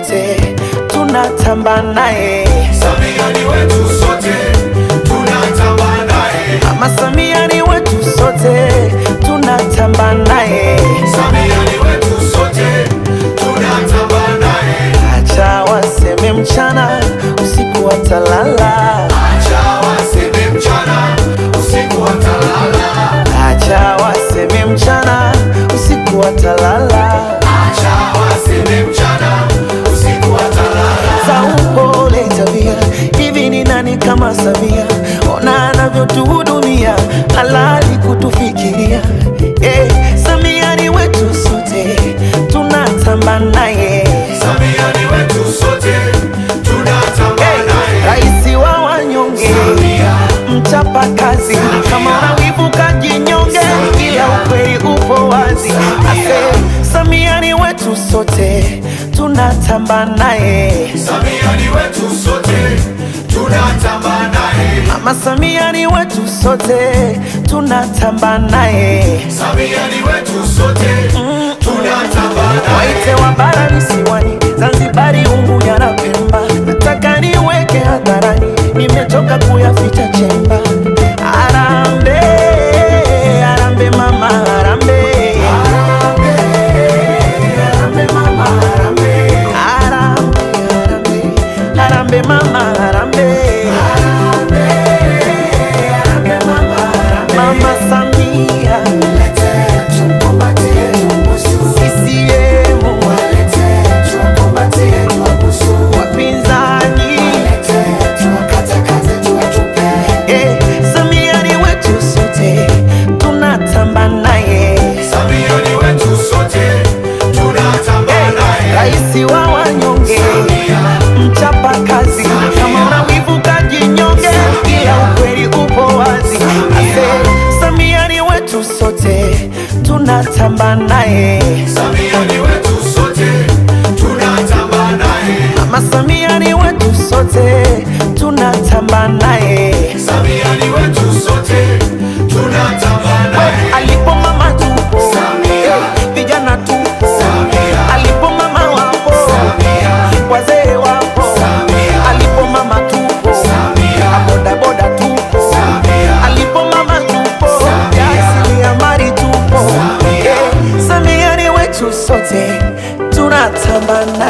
sote tunatamba naye. Samia ni wetu sote tunatamba naye. Mama Samia ni wetu sote tunatamba naye. Samia ni wetu sote tunatamba naye. Acha waseme mchana usiku watalala, Acha waseme mchana usiku watalala. acha waseme mchana usiku watalala. Acha waseme mchana usiku watalala. za upole tabia. Hivi ni nani kama Samia? Ona anavyotuhudumia, halali kutufikiria. Eh, Samia ni wetu sote, tunatamba naye. Samia ni wetu sote tunatamba Eh, naye. Raisi wa wanyonge, Samia, mchapa kazi, kama unawivu kajinyonge, ila ukweli upo wazi. Ase, Samia ni wetu sote, tunatamba naye. Samia ni wetu sote tunatamba naye. Mama Samia ni wetu sote, tunatamba naye. Samia ni wetu sote tunatamba naye. Waite wa bara visiwani, Zanzibari, Unguja na Pemba, nataka niweke hadharani, nimechoka kuyaficha chemba. Arambe, arambe mama, arambe. Arambe mama, arambe. Arambe, arambe, arambe mama, arambe. Arambe mama, arambe. Mama Samia, CCM, wapinzani Eh, Samia ni wetu sote, tunatamba naye. Samia ni wetu sote tunatamba naye. Raisi wa wanyonge, Samia, mchapa kazi, kama una wivu kajinyonge, ila ukweli upo wazi. Ase, Samia ni wetu sote, tunatamba naye. Samia ni wetu sote tunatamba naye. Mama Samia ni wetu sote, tunatamba naye. Samia ni wetu sote tunatamba naye. Alipo mama tupo, Samia. eh, vijana tupo, Samia. alipo mama wapo, Samia, wazee wapo, Samia. alipo mama tupo, Samia. bodaboda tupo, Samia. alipo mama tupo, Samia. jasiriamali tupo, Samia. Eh, Samia ni wetu sote, tunatamba